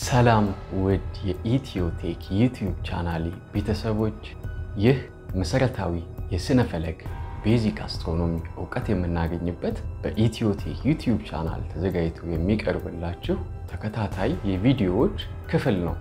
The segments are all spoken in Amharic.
ሰላም ውድ የኢትዮቴክ ዩቲዩብ ቻናሌ ቤተሰቦች፣ ይህ መሰረታዊ የስነ ፈለክ ቤዚክ አስትሮኖሚ እውቀት የምናገኝበት በኢትዮቴክ ዩቲዩብ ቻናል ተዘጋጅቶ የሚቀርብላችሁ ተከታታይ የቪዲዮዎች ክፍል ነው።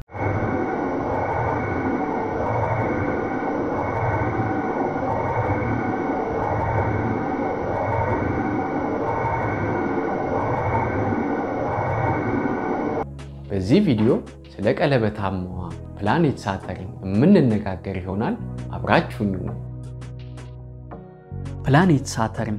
በዚህ ቪዲዮ ስለ ቀለበታማዋ ፕላኔት ሳተርን የምንነጋገር ይሆናል። አብራችሁኝ ነው። ፕላኔት ሳተርን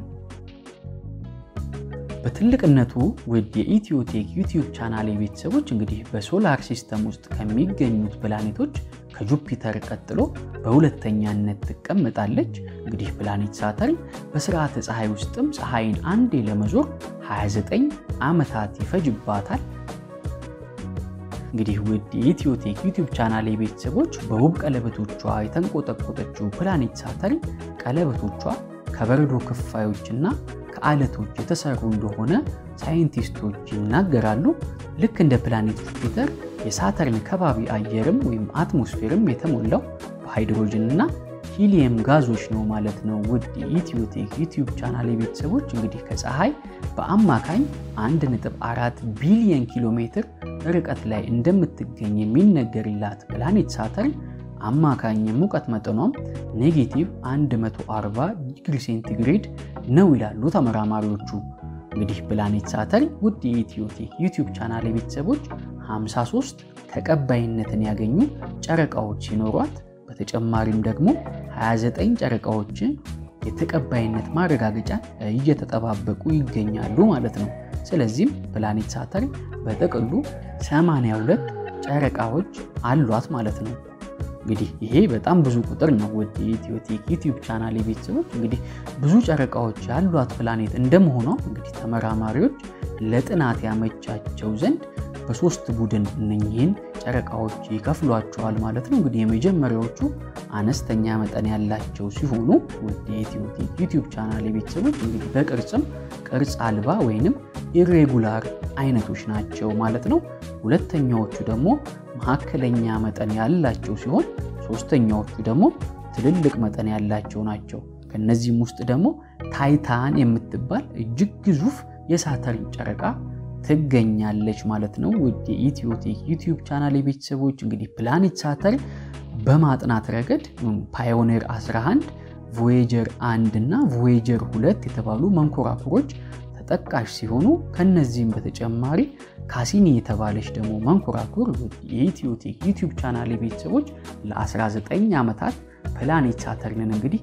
በትልቅነቱ ውድ የኢትዮቴክ ዩቲዩብ ቻናል ቤተሰቦች እንግዲህ በሶላር ሲስተም ውስጥ ከሚገኙት ፕላኔቶች ከጁፒተር ቀጥሎ በሁለተኛነት ትቀመጣለች። እንግዲህ ፕላኔት ሳተርን በስርዓተ ፀሐይ ውስጥም ፀሐይን አንዴ ለመዞር 29 ዓመታት ይፈጅባታል። እንግዲህ ውድ የኢትዮቴክ ዩቲዩብ ቻናል ቤተሰቦች በውብ ቀለበቶቿ የተንቆጠቆጠችው ፕላኔት ሳተርን ቀለበቶቿ ከበረዶ ክፋዮችና ከአለቶች የተሰሩ እንደሆነ ሳይንቲስቶች ይናገራሉ። ልክ እንደ ፕላኔት ጁፒተር የሳተርን ከባቢ አየርም ወይም አትሞስፌርም የተሞላው በሃይድሮጅን እና ሂሊየም ጋዞች ነው ማለት ነው። ውድ የኢትዮቴክ ዩቲዩብ ቻናል ቤተሰቦች እንግዲህ ከፀሐይ በአማካኝ 1.4 ቢሊየን ኪሎ ሜትር ርቀት ላይ እንደምትገኝ የሚነገርላት ፕላኔት ሳተርን አማካኝ የሙቀት መጠኗም ኔጌቲቭ 140 ዲግሪ ሴንቲግሬድ ነው ይላሉ ተመራማሪዎቹ። እንግዲህ ፕላኔት ሳተርን ውድ የኢትዮቴክ ዩቲዩብ ቻናል ቤተሰቦች 53 ተቀባይነትን ያገኙ ጨረቃዎች ሲኖሯት በተጨማሪም ደግሞ 29 ጨረቃዎችን የተቀባይነት ማረጋገጫ እየተጠባበቁ ይገኛሉ ማለት ነው። ስለዚህም ፕላኔት ሳተርን በጥቅሉ 82 ጨረቃዎች አሏት ማለት ነው። እንግዲህ ይሄ በጣም ብዙ ቁጥር ነው። ወደ የኢትዮቴክ ዩቲዩብ ቻናል ቤተሰቦች እንግዲህ ብዙ ጨረቃዎች ያሏት ፕላኔት እንደመሆኗ እንግዲህ ተመራማሪዎች ለጥናት ያመቻቸው ዘንድ በሶስት ቡድን እነኚህን ጨረቃዎች ይከፍሏቸዋል ማለት ነው። እንግዲህ የመጀመሪያዎቹ አነስተኛ መጠን ያላቸው ሲሆኑ ወደ የኢትዮቴክ ዩቲዩብ ቻናል ቤተሰቦች እንግዲህ በቅርጽም ቅርጽ አልባ ወይንም ኢሬጉላር አይነቶች ናቸው ማለት ነው። ሁለተኛዎቹ ደግሞ መካከለኛ መጠን ያላቸው ሲሆን ሶስተኛዎቹ ደግሞ ትልልቅ መጠን ያላቸው ናቸው። ከነዚህም ውስጥ ደግሞ ታይታን የምትባል እጅግ ግዙፍ የሳተርን ጨረቃ ትገኛለች ማለት ነው። ውድ የኢትዮቴክ ዩቲዩብ ቻናል ቤተሰቦች እንግዲህ ፕላኔት ሳተርን በማጥናት ረገድ ፓዮኔር 11 ቮዬጀር 1 እና ቮዬጀር 2 የተባሉ መንኮራኩሮች ተጠቃሽ ሲሆኑ ከነዚህም በተጨማሪ ካሲኒ የተባለች ደግሞ መንኮራኩር የኢትዮቴክ ዩቲዩብ ቻናል ቤተሰቦች ለ19 ዓመታት ፕላኔት ሳተርንን እንግዲህ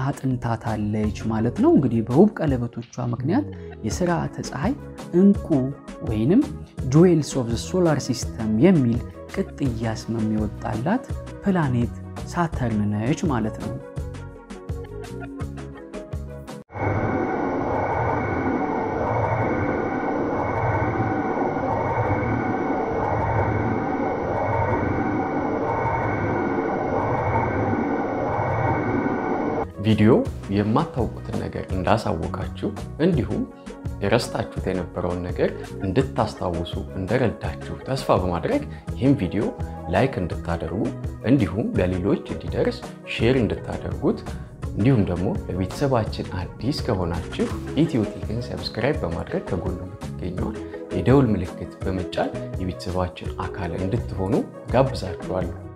አጥንታታለች ማለት ነው። እንግዲህ በውብ ቀለበቶቿ ምክንያት የስርዓተ ፀሐይ እንቁ ወይንም ጆዌልስ ኦፍ ሶላር ሲስተም የሚል ቅጥያ ስም የሚወጣላት ፕላኔት ሳተርን ነች ማለት ነው። ቪዲዮ የማታውቁትን ነገር እንዳሳወቃችሁ እንዲሁም የረስታችሁት የነበረውን ነገር እንድታስታውሱ እንደረዳችሁ ተስፋ በማድረግ ይህም ቪዲዮ ላይክ እንድታደርጉ እንዲሁም ለሌሎች እንዲደርስ ሼር እንድታደርጉት እንዲሁም ደግሞ ለቤተሰባችን አዲስ ከሆናችሁ ኢትዮቴክን ሰብስክራይብ በማድረግ ከጎኑ የምትገኘውን የደውል ምልክት በመጫን የቤተሰባችን አካል እንድትሆኑ ጋብዛችኋለሁ።